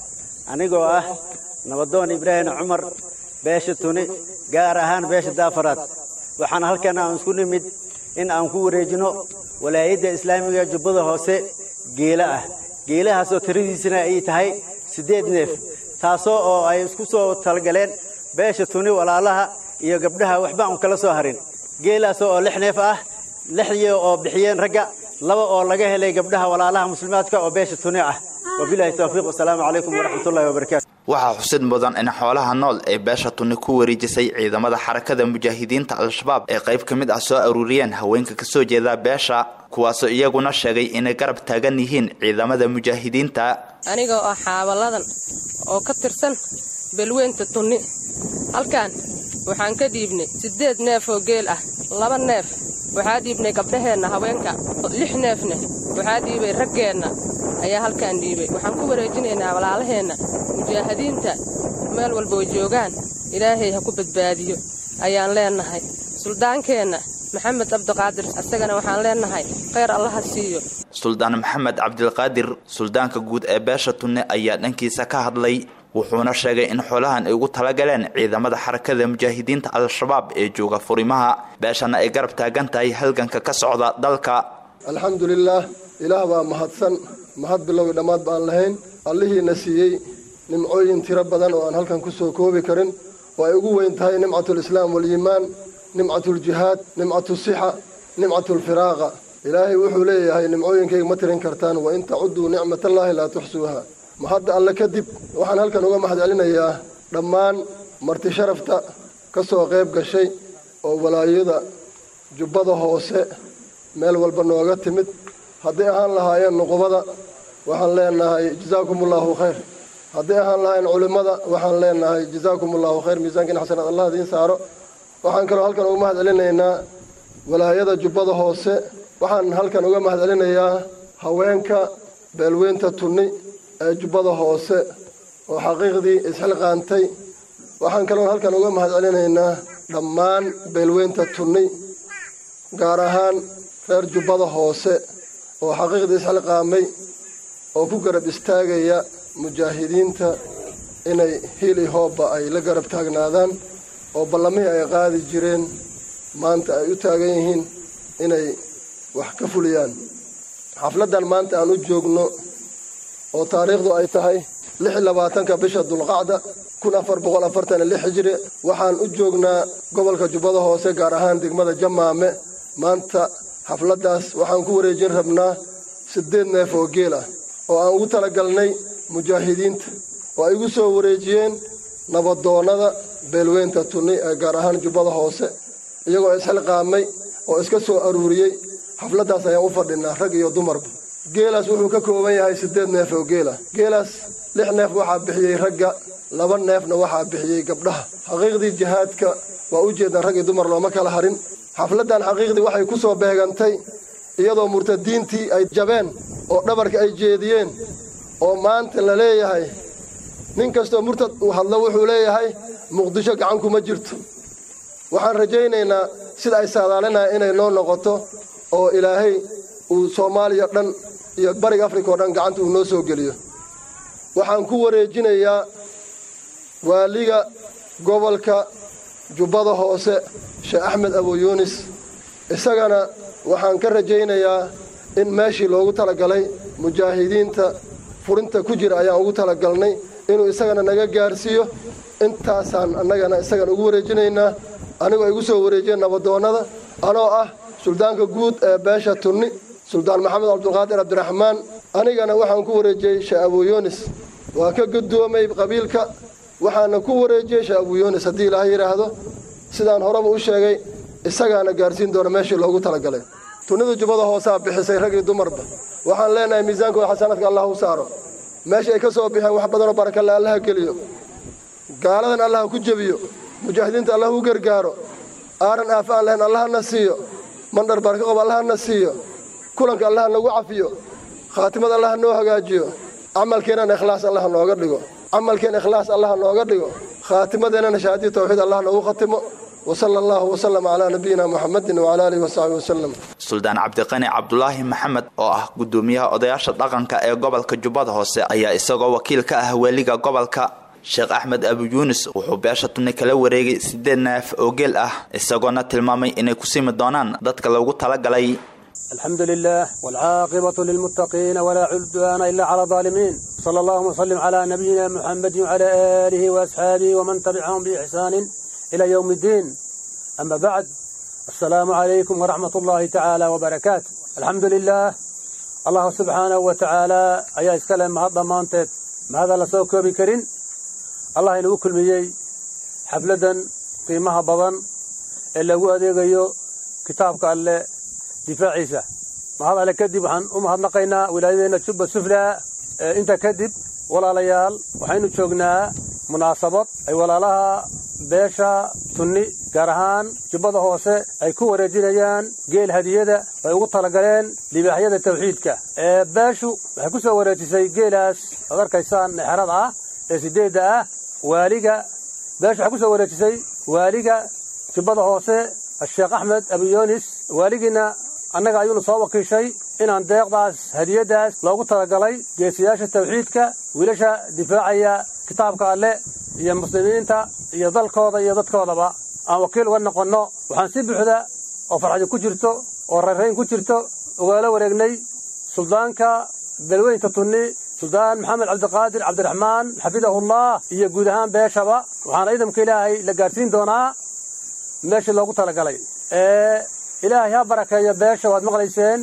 anigoo ah nabadoon ibraahim cumar beesha tuni gaar ahaan beesha daafaraad waxaan halkan aan isku nimid in aan ku wareejino walaayadda islaamiga jubbada hoose geela ah geelahaasoo tiradiisana ay tahay siddeed neef taasoo oo ay isku soo talagaleen beesha tuni walaalaha iyo gabdhaha waxba aan kala soo harin geelaasoo oo lix neef ah lixdii oo bixiyeen ragga laba oo laga helay gabdhaha walaalaha muslimaadka oo beesha tuni ah wabilahi towfiiq wasalaamu calaykum waraxmatullahi wabarakaatu waxaa xusid mudan in xoolaha nool ee beesha tunni ku wareejisay ciidamada xarakada mujaahidiinta al-shabaab ee qayb ka mid ah soo aruuriyeen haweenka kasoo jeeda beesha kuwaasoo iyaguna sheegay inay garab taagan yihiin ciidamada mujaahidiinta anigoo ah xaabaladan oo ka tirsan belweynta tunni halkan waxaan ka dhiibnay siddeed neef oo geel ah laba neef waxaa dhiibnay gabdhaheenna haweenka lix neefne waxaa dhiibay raggeenna ayaa halkaan dhiibay waxaan ku wareejinaynaa walaalaheenna mujaahidiinta meel walba oo joogaan ilaahay ha ku badbaadiyo ayaan leennahay suldaankeenna maxamed cabdiqaadir isagana waxaan leennahay khayr allaha siiyo suldaan maxamed cabdilqaadir suldaanka guud ee beesha tunne ayaa dhankiisa ka hadlay wuxuuna sheegay in xoolahan ay ugu talagaleen ciidamada xarakada mujaahidiinta al-shabaab ee jooga furimaha beeshana ay garab taagan tahay halganka ka socda dalka alxamdulilaah ilaah baa mahadsan mahad bilowii dhammaad baan lahayn allihiina siiyey nimcooyin tiro badan oo aan halkan ku soo koobi karin oo ay ugu weyn tahay nimcatulislaam waalyiimaan nimcatuljihaad nimcatusixa nimcatulfiraaqa ilaahay wuxuu leeyahay nimcooyinkayga ma tirin kartaan wa in tacudduu nicmatallaahi laa tuxsuuha ma hadda alle kadib waxaan halkan uga mahad celinayaa dhammaan marti sharafta ka soo qayb gashay oo walaayada jubbada hoose meel walba nooga timid hadday ahaan lahaayeen nuqubada waxaan leenahay jazaakumullaahu khayr hadday ahaan lahaayeen culimmada waxaan leenahay jazaakumullaahu khayr miisaankiin xasanaad allah idiin saaro waxaan kaloo halkan uga mahad celinaynaa walaayada jubbada hoose waxaan halkan uga mahad celinayaa haweenka beelweynta tunni ee jubbada hoose oo xaqiiqdii isxilqaantay waxaan kaloo halkan uga mahad celinaynaa dhammaan beelweynta tunni gaar ahaan reer jubbada hoose oo xaqiiqdii isxilqaamay oo ku garab istaagaya mujaahidiinta inay hili hoobba ay la garab taagnaadaan oo ballamihii ay qaadi jireen maanta ay u taagan yihiin inay wax ka fuliyaan xafladdan maanta aan u joogno oo taariikhdu ay tahay lix iyo labaatanka bisha dulqacda kun afar boqol afartan iyo lix hijri waxaan u joognaa gobolka jubbada hoose gaar ahaan degmada jamaame maanta xafladdaas waxaan ku wareejin rabnaa siddeed neef oo geel ah oo aan ugu talagalnay mujaahidiinta oo ay igu soo wareejiyeen nabadoonnada beelweynta tunni ee gaar ahaan jubbada hoose iyagoo isxilqaamay oo iska soo aruuriyey xafladdaas ayaan u fadhinaa rag iyo dumarba geelaas wuxuu ka kooban yahay siddeed neef oo geela geelaas lix neef waxaa bixiyey ragga laba neefna waxaa bixiyey gabdhaha xaqiiqdii jihaadka waa u jeedaan rag iyo dumar looma kala harin xafladdan xaqiiqdii waxay ku soo beegantay iyadoo murtadiintii ay jabeen oo dhabarka ay jeediyeen oo maanta la leeyahay nin kastoo murtad uu hadlo wuxuu leeyahay muqdisho gacan kuma jirto waxaan rajaynaynaa sida ay saadaalinaya inay noo noqoto oo ilaahay uu soomaaliya dhan iyo bariga afrika oo dhan gacanta uu noo soo geliyo waxaan ku wareejinayaa waaliga gobolka jubbada hoose sheekh axmed abu yuunis isagana waxaan ka rajaynayaa in meeshii loogu talagalay mujaahidiinta furinta ku jira ayaan ugu talagalnay inuu isagana naga gaarsiiyo intaasaan annagana isagana ugu wareejinaynaa anigoo igu soo wareejiyeen nabadoonnada anoo ah suldaanka guud ee beesha tunni suldaan maxamed cabdulqaadir cabdiraxmaan anigana waxaan ku wareejiyey sheekh abu yuunis waa ka guddoomay qabiilka waxaana ku wareejiyey sheekh abu yuunis haddii ilaahay yidhaahdo sidaan horeba u sheegay isagaana gaarsiin doona meeshii loogu talagalay tunnida jubbada hoosaa bixisay rag iyo dumarba waxaan leenahay miisaankooda xasanaadka allah u saaro meesha ay ka soo bixeen wax badanoo barakalle allaha geliyo gaaladan allaha ku jebiyo mujaahidiinta allah u gargaaro aaran aafa aan lahayn allahana siiyo mandhar baraka qob allahana siiyo kulanka allaha nagu cafiyo khaatimad allaha noo hagaajiyo camalkeennana ikhlaas allaha nooga dhigo camalkeen ikhlaas allaha nooga dhigo khaatimadeennana shahaadiya tawxiid allah noogu khatimo وصلى الله وسلم على نبينا محمد وعلى اله وصحبه وسلم suldaan cabdiqani cabdulaahi maxamed oo ah gudoomiyaha odayaasha dhaqanka ee gobolka jubbada hoose ayaa isagoo wakiil ka ah weliga gobolka sheekh axmed abu yuunis wuxuu beesha tunni kala wareegay siddeed neef oo geel ah isagoona tilmaamay inay ku simi doonaan dadka loogu talagalay الحمد لله والعاقبة للمتقين ولا عدوان إلا على الظالمين صلى الله وسلم على نبينا محمد وعلى آله وأصحابه ومن تبعهم بإحسان إلى يوم الدين أما بعد السلام عليكم ورحمة الله تعالى وبركاته الحمد لله الله سبحانه وتعالى أيها السلام هذا مانتت ماذا لسوك بكرين allah inagu kulmiyey xafladdan qiimaha badan ee lagu adeegayo kitaabka alle difaaciisa mahad alle kadib waxaan u mahadnaqaynaa wilaayadeenna jubba suflaa inta kadib walaalayaal waxaynu joognaa munaasabad ay walaalaha beesha tunni gaar ahaan jubbada hoose ay ku wareejinayaan geel hadiyada ay ugu talagaleen libaaxyada tawxiidka ee beeshu waxay ku soo wareejisay geelaas ad arkaysaan exrada ah ee sideedda ah waaliga beeshu waxay ku soo wareejisay waaliga jubbada hoose sheekh axmed abiyoonis waaligiina annaga ayuunu soo wakiishay inaan deeqdaas hadiyaddaas loogu talagalay geesiyaasha tawxiidka wiilasha difaacaya kitaabka alle iyo muslimiinta iyo dalkooda iyo dadkoodaba aan wakiil uga noqonno waxaan si buuxda oo farxadi ku jirto oo rayrayn ku jirto ugaala wareegnay suldaanka belweynta tunni suldaan maxamed cabdiqaadir cabdiraxmaan xafidahullah iyo guud ahaan beeshaba waxaana ciidamka ilaahay la gaadhsiin doonaa meeshii loogu talagalay ee ilaahay ha barakeeyo beesha waad maqlayseen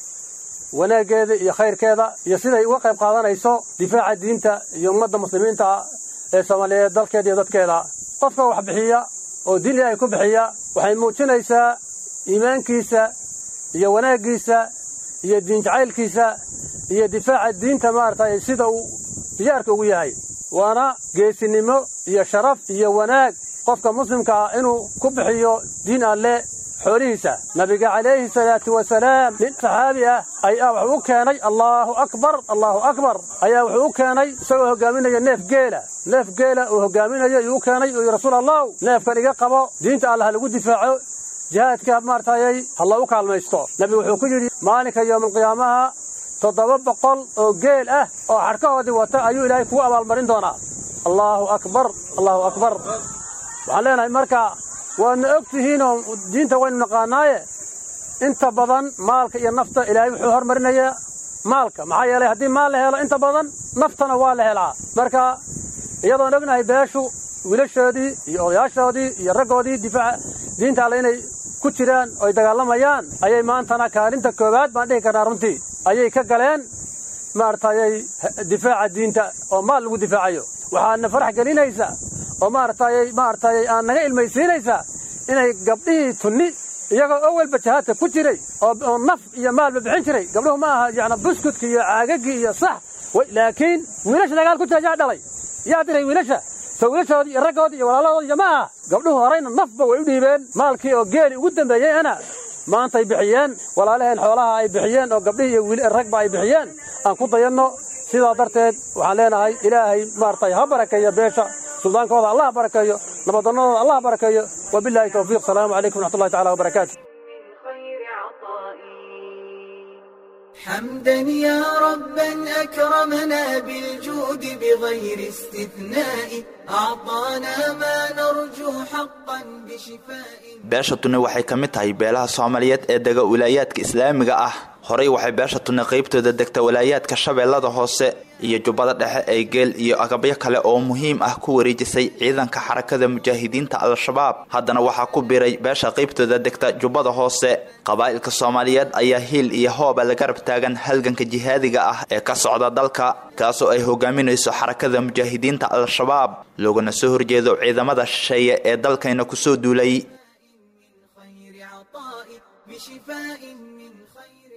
wanaaggeeda iyo khayrkeeda iyo siday uga qayb qaadanayso difaaca diinta iyo ummadda muslimiinta ee soomaaliyeed dalkeeda iyo dadkeeda qofka wax bixiya oo diin ilaahay ku bixiya waxay muujinaysaa iimaankiisa iyo wanaaggiisa iyo diin jacaylkiisa iyo difaaca diinta maaragtay sida uu diyaarka ugu yahay waana geesinimo iyo sharaf iyo wanaag qofka muslimka ah inuu ku bixiyo diin alle xoolihiisa nabiga calayhi salaatu wasalaam nin saxaabi ah ayaa wuxuu u keenay allaahu akbar allaahu akbar ayaa wuxuu u keenay isagoo hogaaminaya neef geela neef geela uu hogaaminayo ayuu u keenay uu yidhi rasuul allahu neefkan iga qabo diinta allah lagu difaaco jihaadka maartayay ha loogu kaalmaysto nebigu wuxuu ku yidhi maalinka yowmalqiyaamaha toddoba boqol oo geel ah oo xadhkahoodii wata ayuu ilaahay kugu abaalmarin doonaa allaahu akbar allaahu akbar waxaan leenahay marka waadna og tihiinoo diinta waynu naqaanaaye inta badan maalka iyo nafta ilaahay wuxuu hormarinayaa maalka maxaa yeelay haddii maal la helo inta badan naftana waa la helaa marka iyadoon ognahay beeshu wiilashoodii iyo odayaashoodii iyo raggoodii difaaca diinta alle inay ku jiraan oo ay dagaalamayaan ayay maantana kaalinta koowaad baan dhihi karnaa runtii ayay ka galeen maaragtayay difaaca diinta oo maal lagu difaacayo waxaadna farax gelinaysa oo maaragtayay maaragtayay aan naga ilmaysiinaysaa inay gabdhihii tunni iyagoo owalba jihaadka ku jiray oo naf iyo maalba bixin jiray gabdhuhu ma aha yacni buskudki iyo caagagii iyo sax laakiin wiilasha dagaal ku jira yaa dhalay yaa diray wiilasha soo wiilashoodii iyo raggoodii iyo walaalahoodii iyo ma aha gabdhuhu horayna nafba way u dhiibeen maalkii oo geeli ugu dambeeyeyna maantay bixiyeen walaalaheen xoolaha ay bixiyeen oo gabdhihii iyo ragba ay bixiyeen aan ku dayanno sidaa darteed waxaan leenahay ilaahay maaragtay ha barakeeyo beesha suldaankooda allah barakeeyo nabadonnadooda allah barakeeyo wabilaahi towfiiq salaamu calaykum wraxmatullahi tacala wabarakaatu حمدا يا ربا أكرمنا بالجود بغير استثناء أعطانا ما نرجو حقا بشفاء beesha tunni waxay ka mid tahay beelaha soomaaliyeed ee dega wilaayaadka islaamiga ah horey waxay beesha tunni qaybtooda degta walaayaadka shabeellada hoose iyo jubbada dhexe ee geel iyo agabyo kale oo muhiim ah ku wareejisay ciidanka xarakada mujaahidiinta al-shabaab haddana waxaa ku biray beesha qaybtooda degta jubbada hoose qabaa'ilka soomaaliyeed ayaa hiil iyo hooba la garab taagan halganka jihaadiga ah ee ka socda dalka kaasoo ay hogaaminayso xarakada mujaahidiinta al-shabaab loogana soo horjeedo ciidamada shisheeye ee dalkayna kusoo duulay بشفاء من خير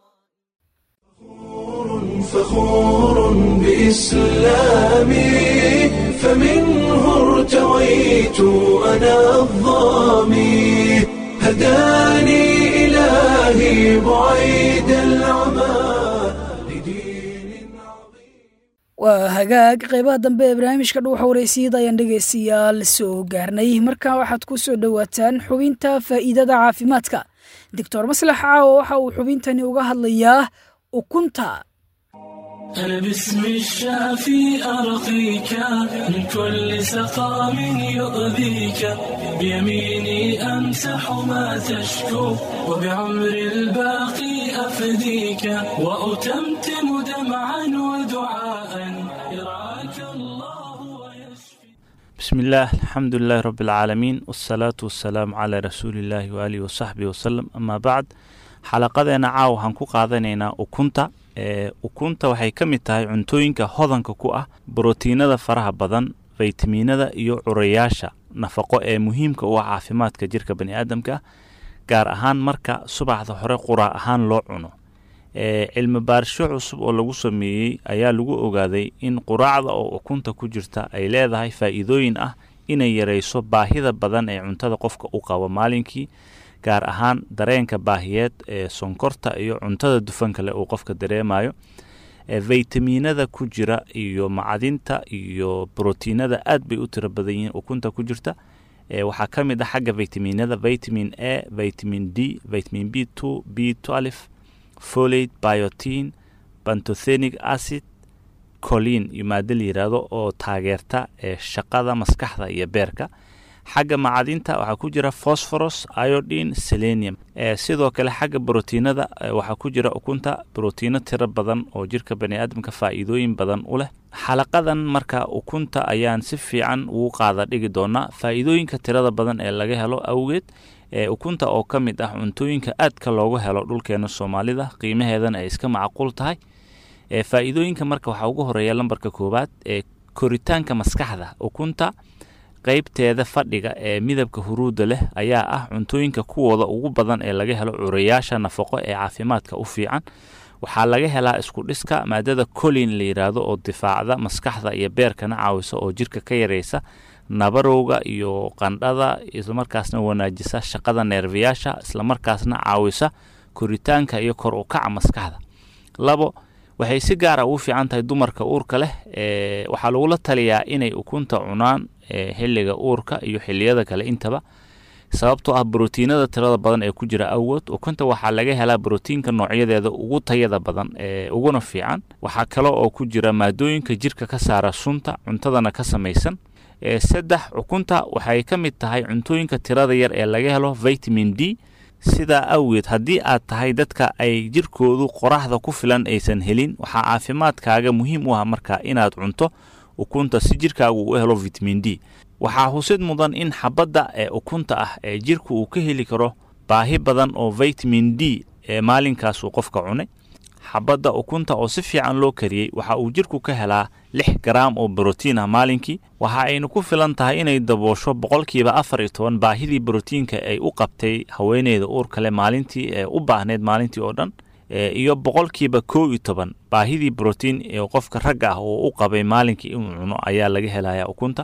فخور بإسلامي فمنه ارتويت أنا الظامي هداني إلهي بعيد العمى waa hagaag qaybaha dambe ee barnaamijka dhuuxa wareysiyada ayaan dhegaystayaal soo gaarnay markaa waxaad ku soo dhowaataan xubinta faa'iidada caafimaadka doctor maslax caawo waxa uu xubintani uga hadlayaa ukunta أنا باسم الشافي أرقيك من كل سقام يؤذيك بيميني أمسح ما تشكو وبعمر الباقي أفديك وأتمتم دمعا ودعاء يرعاك الله بسم الله الحمد لله رب العالمين والصلاة والسلام على رسول الله وآله وصحبه وسلم أما بعد xalaqadeena caawa waxaan ku qaadanaynaa ukunta ee ukunta waxay ka mid tahay cuntooyinka hodanka ku ah brotiinada faraha badan faytamiinada iyo curayaasha nafaqo ee muhiimka u ah caafimaadka jirka bani aadamka gaar ahaan marka subaxda hore quraac ahaan loo cuno cilmi baarisho cusub oo lagu sameeyey ayaa lagu ogaaday in quraacda oo ukunta ku jirta ay leedahay faa'iidooyin ah inay yarayso baahida badan ee cuntada qofka u qabo maalinkii gaar ahaan dareenka baahiyeed ee sonkorta iyo cuntada dufanka leh uu qofka dareemayo faytamiinada ku jira iyo macdinta iyo brotiinada aad bay u tiro badan yihiin ukunta ku jirta waxaa ka mid ah xagga faytamiinada vitamin a vitamin d vitamin b two b twelve folate biotin bantothenic acid colin iyo maado la yidhaahdo oo taageerta ee shaqada maskaxda iyo beerka xagga macadinta waxaa ku jira phosphorus iodine selenium sidoo kale xagga brotiinada waxaa ku jira ukunta brotiino tiro badan oo jirka bani aadamka faa'iidooyin badan u leh xalaqadan marka ukunta ayaan si fiican ugu qaada dhigi doonaa faa'iidooyinka tirada badan ee laga helo awgeed ee ukunta oo ka mid ah cuntooyinka aadka loogu helo dhulkeena soomaalida qiimaheedana ay iska macquul tahay ee faa'iidooyinka marka waxaa ugu horeeya lambarka koowaad ee koritaanka maskaxda ukunta qeybteeda fadhiga ee midabka huruudda leh ayaa ah cuntooyinka kuwooda ugu badan ee laga helo curayaasha nafaqo ee caafimaadka u fiican waxaa laga helaa isku dhiska maadada colin la yidhaahdo oo difaacda maskaxda iyo beerkana caawisa oo jirka ka yaraysa nabarowga iyo qandhada islamarkaasna wanaajisa shaqada neerfayaasha islamarkaasna caawisa koritaanka iyo kor u kaca maskaxda labo waxay si gaara ugu fiican tahay dumarka uurka leh ee waxaa lagula taliyaa inay ukunta cunaan xilliga uurka iyo xilliyada kale intaba sababtoo ah brotiinada tirada badan ee ku jira awood ukunta waxaa laga helaa brotiinka noocyadeeda ugu tayada badan ee uguna fiican waxaa kale oo ku jira maadooyinka jirka ka saara sunta cuntadana ka samaysan saddex ukunta waxay ka mid tahay cuntooyinka tirada yar ee laga helo vitamin d sidaa awgeed haddii aad tahay dadka ay jirkoodu qoraxda ku filan aysan helin waxaa caafimaadkaaga muhiim u ah marka inaad cunto ukunta si jirkaagu u helo vitamin d waxaa husid mudan in xabadda ee ukunta ah ee jirku uu ka heli karo baahi badan oo vitamin d ee maalinkaasuu qofka cunay xabadda ukunta oo si fiican loo kariyey waxa uu jirku ka helaa lix garaam oo brotiin ah maalinkii waxa aynu ku filan tahay inay daboosho boqolkiiba afar iyo toban baahidii brotiinka ay u qabtay haweeneyda uurka leh maalintii ee u baahneyd maalintii oo dhan iyo boqolkiiba kow iyo toban baahidii brotiin ee qofka ragga ah oo u qabay maalinkii inuu cuno ayaa laga helaya ukunta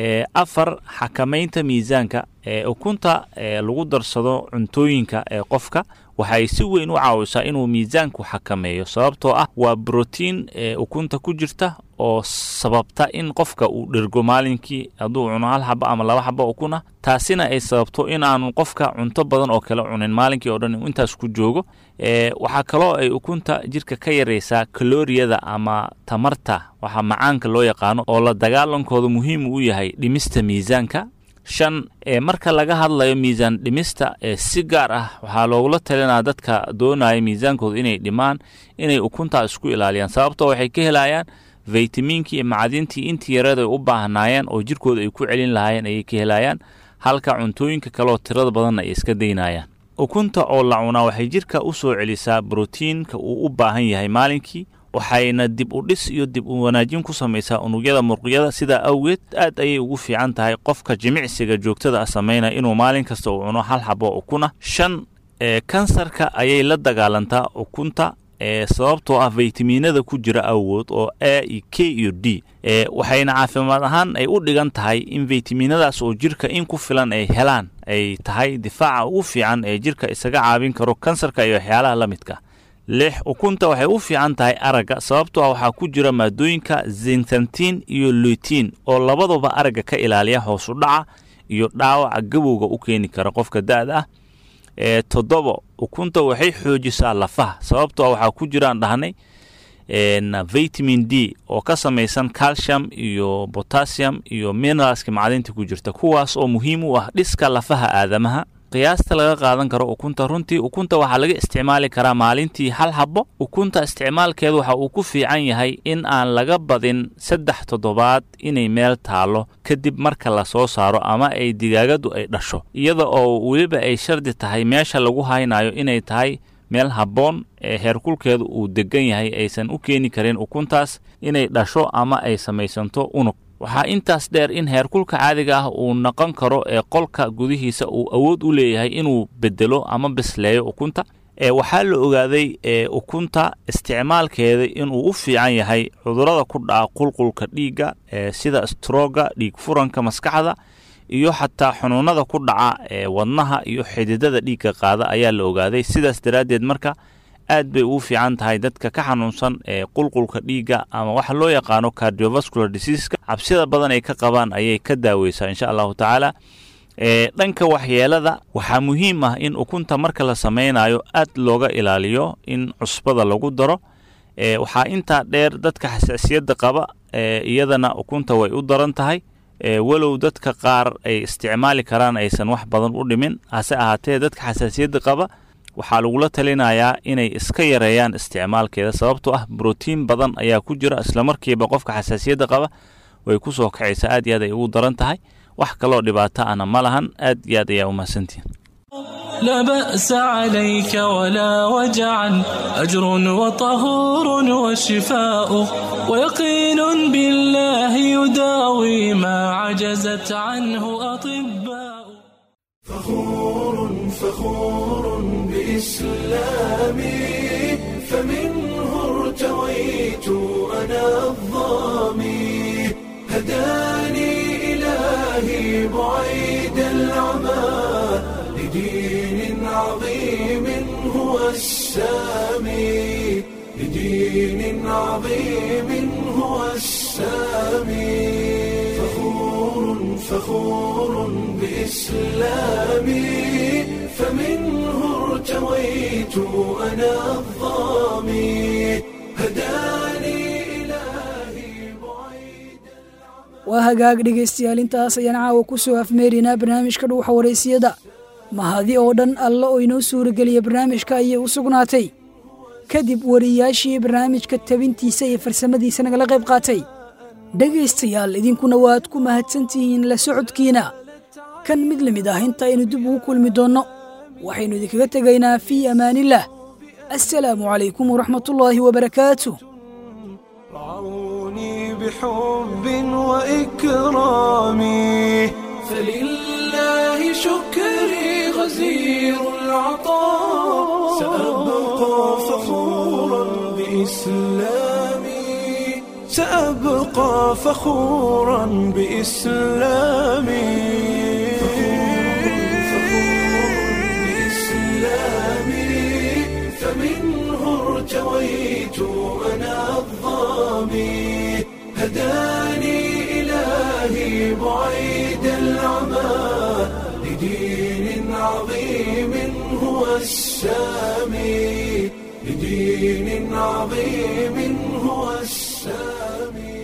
afar xakamaynta miisaanka ee ukunta lagu darsado cuntooyinka ee qofka waxay si weyn u caawisaa inuu miisaanku xakameeyo sababtoo ah waa brotiin ee ukunta ku jirta oo sababta in qofka uu dhergo maalinkii hadduu cuno hal xabo ama laba xabo ukun ah taasina ay sababto in aanu qofka cunto badan oo kale cunin maalinkii oo dhan inuu intaas ku joogo waxaa kaloo ay ukunta jirka ka yaraysaa kalooriyada ama tamarta waxaa macaanka loo yaqaano oo la dagaalankooda muhiim u yahay dhimista miisaanka shan ee marka laga hadlayo miisaan dhimista ee si gaar ah waxaa loogula talinaa dadka doonaya miisaankooda inay dhimaan inay ukuntaa isku ilaaliyaan sababtoo waxay ka helayaan faytamiinkii iyo macdintii intii yarada ay u baahnaayeen oo jirkooda ay ku celin lahaayeen ayay ka helayaan halka cuntooyinka kaleoo tirada badanna ay iska daynayaan ukunta oo la cunaa waxay jirka u soo celisaa brotiinka uu u baahan yahay maalinkii waxayna dib u dhis iyo dib u wanaajin ku samaysaa unugyada murqyada sidaa awgeed aad ayay ugu fiican tahay qofka jimicsiga joogtada ah samaynaya inuu maalin kasta uu cuno hal xabo ukuna shan ee kansarka ayay la dagaalantaa ukunta ee sababtoo ah faytamiinada ku jira awood oo a iyo k iyo d ee waxayna caafimaad ahaan ay u dhigan tahay in faytamiinadaas oo jirka in ku filan ay helaan ay tahay difaaca ugu fiican ee jirka isaga caabin karo kansarka iyo waxyaalaha la midka lix ukunta waxay u fiican tahay aragga sababtoo ah waxaa ku jira maadooyinka zintantin iyo luitiin oo labaduba aragga ka ilaaliya hoos u dhaca iyo dhaawaca gabowga u keeni kara qofka da-da ah ee toddoba ukunta waxay xoojisaa lafaha sababtoo ah waxaa ku jiraan dhahnay vitamin d oo ka samaysan calcium iyo potassium iyo mineralska macdinta ku jirta kuwaas oo muhiim u ah dhiska lafaha aadamaha qiyaasta laga qaadan karo ukunta runtii ukunta waxaa laga isticmaali karaa maalintii hal xabo ukunta isticmaalkeedu waxa uu ku fiican yahay in aan laga badin saddex toddobaad inay meel taalo kadib marka la soo saaro ama ay digaagadu ay dhasho iyada oo weliba ay shardi tahay meesha lagu haynayo inay tahay meel habboon ee heerkulkeedu uu degan yahay aysan u keeni karin ukuntaas inay dhasho ama ay samaysanto unug waxaa intaas dheer in heerkulka caadiga ah uu noqon karo ee qolka gudihiisa uu awood u leeyahay inuu bedelo ama bisleeyo ukunta ee waxaa la ogaaday ee ukunta isticmaalkeeda inuu u fiican yahay cudurrada ku dhaca qulqulka dhiigga ee sida strooga dhiig furanka maskaxda iyo xataa xunuunada ku dhaca ee wadnaha iyo xididada dhiigga qaada ayaa la ogaaday sidaas daraaddeed marka aad bay ugu fiican tahay dadka ka xanuunsan ee qulqulka dhiigga ama waxa loo yaqaano cardiovascular diseaska cabsida badan ay ka qabaan ayay ka daaweysaa insha allahu tacaala ee dhanka waxyeelada waxaa muhiim ah in ukunta marka la sameynayo aad looga ilaaliyo in cusbada lagu daro ee waxaa intaa dheer dadka xasaasiyadda qaba ee iyadana ukunta way u daran tahay ee walow dadka qaar ay isticmaali karaan aysan wax badan u dhimin hase ahaatee dadka xasaasiyadda qaba waxaa lagula talinayaa inay iska yareeyaan isticmaalkeeda sababtoo ah brotiin badan ayaa ku jira islamarkiiba qofka xasaasiyadda qaba way ku soo kacaysaa aad iyo aad ay ugu daran tahay wax kaloo dhibaato ana ma lahan aad iyo aad ayaa u mahadsantihin لا بأس عليك ولا وجعا أجر وطهور وشفاء ويقين بالله يداوي ما عجزت عنه أطباء فخور فخور بإسلامي فمنه ارتويت أنا الظامي هداني إلهي بعيد العمى لدين عظيم هو السامي لدين عظيم هو السامي فخور فخور بإسلامي فمنه ارتويت أنا الظامي هداني waa hagaag dhegaystayaal intaas ayaan caawa ku soo afmeerinaa barnaamijka dhuuxa waraysiyada mahadi oo dhan alla oo inoo suurageliya barnaamijka ayay u sugnaatay kadib wariyaashii barnaamijka tabintiisa iyo farsamadiisa nagala qayb qaatay dhegaystayaal idinkuna waad ku mahadsantihiin la socodkiina kan mid la mid ah intaaynu dib ugu kulmi doonno waxaynu idinkaga tegaynaa fii amaanillaah assalaamu calaykum waraxmatullaahi wabarakaatu بحب وإكرامي فلله شكري غزير العطاء سأبقى فخورا بإسلامي سأبقى فخورا بإسلامي بإسلامي فمنه ارتويت أنا الظامي هداني إلهي بعيد العمى لدين عظيم هو السامي لدين عظيم هو السامي